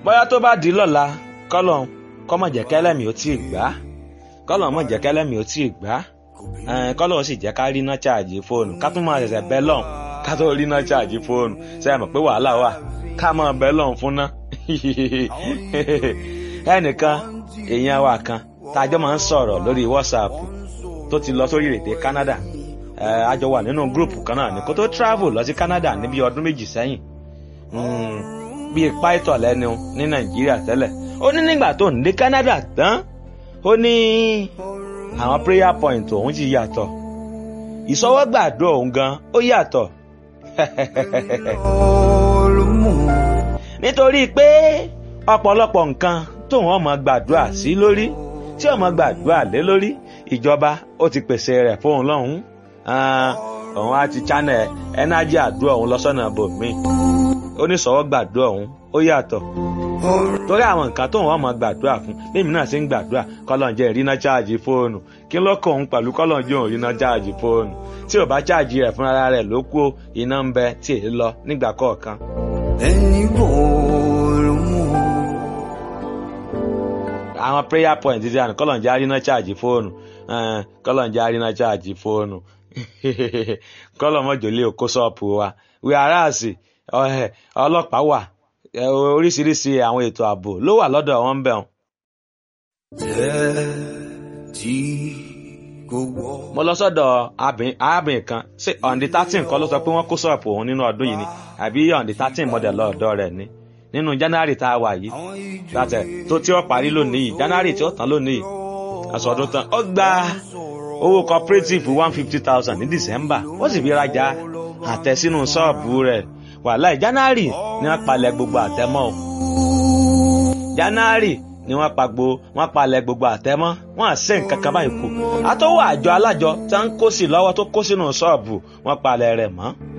bóyá tó bá di lọ́la kọ́lọ̀ kọ́mọ̀ jẹ́ kẹ́lẹ́mì ó tí ì gbá kọ́lọ̀ mọ̀ jẹ́ kẹ́lẹ́mì ó tí ì gbá kọ́lọ̀ ó sì jẹ́ ká rí iná ṣáàjì fóònù ká tún máa ṣẹ̀ṣẹ̀ bẹ́ lọ́n ká tó rí iná ṣáàjì fóònù ṣe é mọ̀ pé wàhálà wà ká máa bẹ́ lọ́n fún ná ẹnìkan èèyàn wa kan tájọ́ máa ń sọ̀rọ̀ lórí WhatsApp tó ti lọ sórí èdè Canada a jọ wà nínú gúrùpù kan náà ní kó tó travel lọ sí Canada níbi ọdún méjì sẹ́yìn bíi pító lẹ́nu ní Nàìjíríà tẹ́lẹ̀ ó ní nígbà tó ń dé Canada tán ó ní àwọn prayer point òun ti yàtọ̀ ìsọwọ́gbàdo òun gan ó yàtọ̀ nítorí pé ọ̀pọ̀lọpọ̀ nǹkan tóun ọmọ gbàdúrà sí lórí tí ọmọ gbàdúrà lé lórí ìjọba ó ti pèsè rẹ̀ fóun lọ́hùn-ún òun á ti channel ẹnájì àdúrà òun lọ́sọ̀nà bòmíì oníṣòwò gbàdúrà òun ó yàtọ̀ torí àwọn nǹkan tóun ọmọ gbàdúrà fún lèmi náà sì ń gbàdúrà kọ́lọ́njẹ́ ìrìnà cháàjì fóònù kí ló kọ òun pẹ̀lú kọ́lọ́njẹ́ òun ìrìnà cháàjì fóònù tí ò bá cháàjì rẹ̀ fúnra rẹ̀ ló kú iná ń bẹ tí èyí lọ nígbà kọ̀ọ̀kan. ẹni bòòrò mú. àwọn prayer point ti àná kọ́lọ́njẹ́ àrínà cháàjì fóònù kọ́lọ́njẹ́ àrínà cháàjì fóònù kọ́lọ́mọ́jọ́lé òkó ṣọ́ọ̀pù wa wíwáràsì ọlọ́pàá wà oríṣiríṣi àwọn ètò ààbò ló wà lọ́dọ̀ wọn ń bẹ̀ wọn. tí kò wọ́. mo lọ sọ́dọ̀ arábìnrin kan ṣé ọ̀ǹdí thirteen kọ́ ló sọ pé wọ́n kó ṣọ́ọ̀pù òun nínú ọdún yìí ni àbí ọ̀ǹdí thirteen mọ̀dẹ̀ lọ́ọ̀dọ̀ rẹ̀ ni nínú january tá a wà yìí látẹ̀ tó tí ó parí lónìí yìí january tí ó tán lónìí yìí aṣọ ọdún tán ó gba owó cooperative one fifty thousand ní december ó sì fi rajà àtẹ sínú ṣọ́ọ̀bù rẹ̀ wàhálà january ni wọ́n palẹ̀ gbogbo àtẹmọ́ o january ni wọ́n pa gbo wọ́n palẹ̀ gbogbo àtẹmọ́ wọ́n àṣẹ nǹkan kan báyìí kù àtọwọ́ àjọ alájọ tí wọ́n ń kó sí lọ́wọ́ tó kó sínú ṣọ́ọ̀bù wọ́n palẹ̀ rẹ̀ mọ́